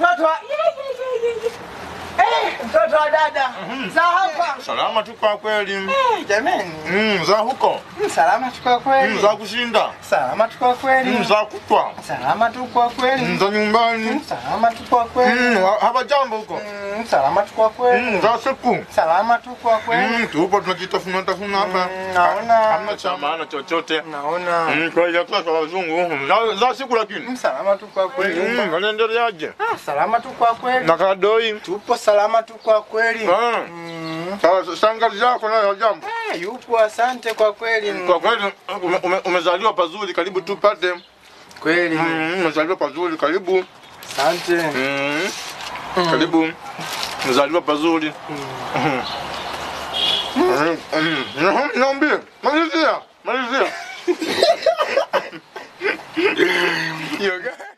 mtoto wa Eh, mtoto wa dada. Za hapa. Salama tu kwa kweli. Eh, Jamani. Mm, za huko. Mm, Salama tu kwa Mm, kweli. za kushinda. Salama tu kwa kweli. Mm, za kutwa. Salama tu kwa Mm, kweli. za nyumbani. Mm, Salama tu kwa kweli. Mm, ha- hapa jambo huko. Mm, Salama tu kwa Mm, kweli. za siku. Salama tu kwa kweli. Mm, tupo tunajitafuna tafuna hapa. Mm, naona. Hamna cha maana chochote. Naona. Mm, kwa hiyo kwa kwa wazungu. Za, za siku lakini. Mm, Salama tu kwa kweli. Mm, wanaendeleaje? Ah, Salama tu kwa kweli. Na kadoi. Tupo salama tu kwa kweli. Ah, Mm. sawa shangazi yako nayo jambo. Ah, Yupo, asante kwa kweli. Kwa kweli ume, ume, umezaliwa pazuri, karibu tupate. Kweli. Mm, umezaliwa pazuri, karibu. Asante. Mm. Karibu. Umezaliwa pazuri. Mm. Mm. Mm. Niambie, malizia, malizia. Yoga.